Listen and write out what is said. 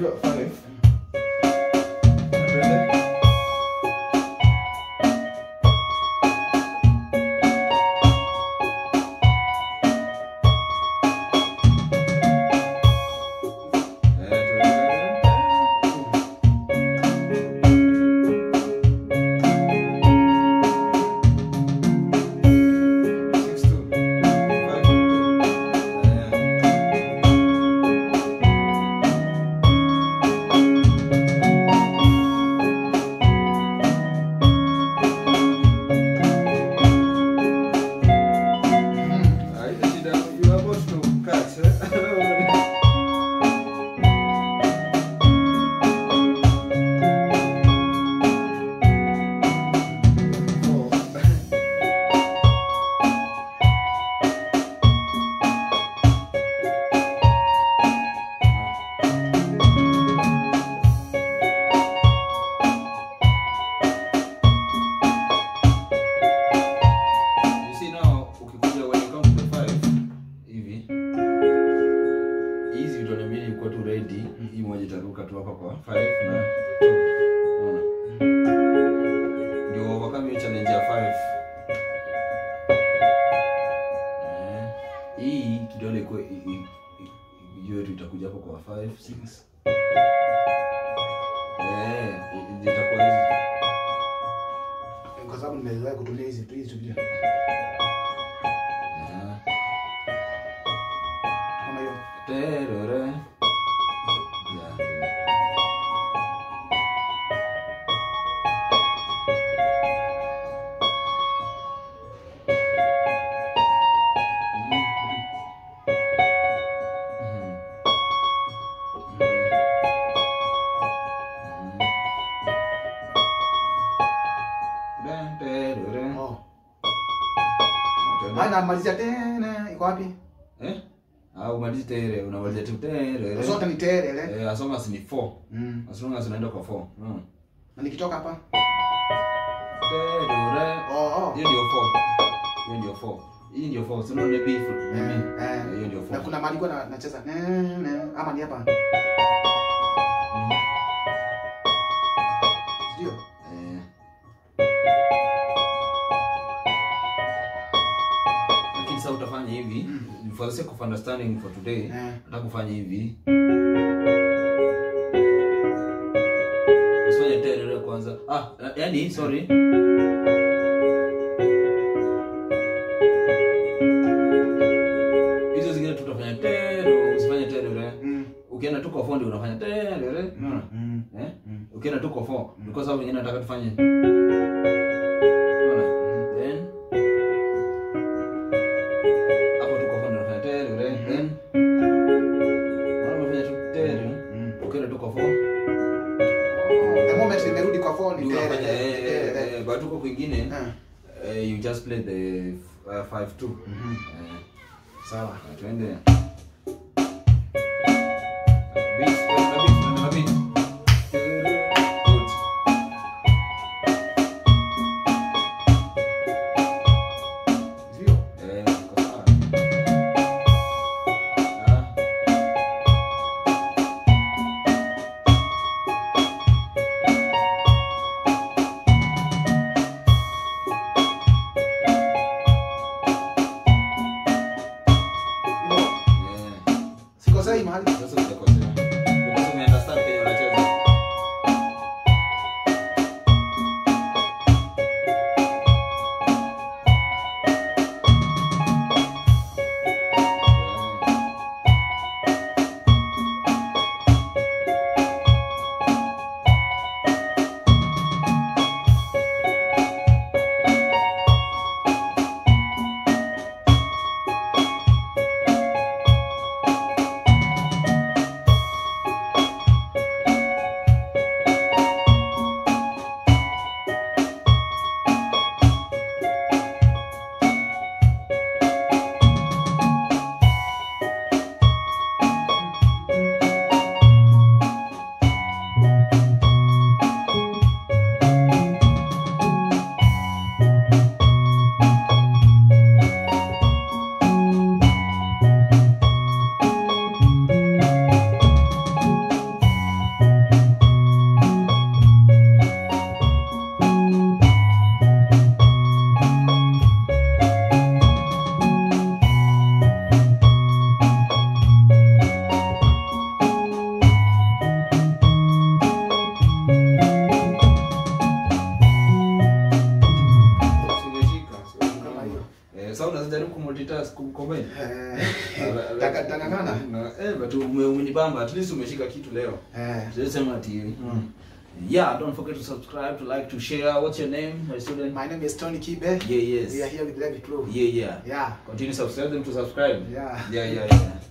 unajua 5 Tuende. Eh, tuende. Six, two. Five, two. Eh. Ah, hizi shida, you are about to cut, eh? Four. You see now, ukikuja when you come to the five, hivi hizi vitu mbili ilikuwa tu ready, hii moja itaruka tu hapa kwa five na two. Unaona? Ndio overcome hiyo challenge ya five. Eh, hii kidole iko hiyo tu itakuja hapo kwa five, six. Eh, i- itakuwa hizi. kwa sababu nimezoea kutumia hizi tu hizi tu pia. Eh. kama hiyo Terere. Ya. Terere. oh maana namalizia tena iko wapi Eh? Ah, umalizi tere, unamaliza tu tere. zote ni terele Eh, as long as ni 4. mm. As long as unaenda kwa 4. Mm. na nikitoka hapa Tere. oh oh Hiyo ndio 4. Hiyo ndio 4. Hii ndio 4. Sio ndio beef. Mimi. eh, Eh, Hiyo ndio na 4. kuna mahali kwa na, nacheza ne, ne, ama ni hapa Mm. ndio Eh. Lakini sasa utafanya hivi for the sake of understanding for today Eh. nataka kufanya hivi usifanye terere kwanza ah yani sorry hizo zingine tutafanya terere usifanye terere mm. ukienda tu kwa fondi unafanya terere unaona mm. eh Mm. ukienda tu kwa 4 because sababu nyingine nataka tufanye unaona then hapo tu kwa 4 unafanya terere then unaona unafanya tu terere Mm. ukienda tu kwa 4 the moment nimerudi kwa phone ni ndio unafanya terele eh, eh, terele eh, but huko kwingine Eh. eh, you just play the 5 2 Mhm. eh sawa twende beat twende na beat twende na beat good ndio Eh, iko sawa. Ah. Ndio. Yeah. sikosei mahali Sasa hujakosea. Because umeunderstand kenye unacheza. Yeah. kumultitask kucombine Eh, taka- takakana. eh but ume- umenibamba at least umeshika kitu leo Eh. sema ati mm. yeah don't forget to subscribe to like to share what's your name my student My name is Tony Kibe. yeah yes We are here with Levi Pro. yeah yeah Yeah. continue subscribe them to subscribe Yeah. yeah yeah yeah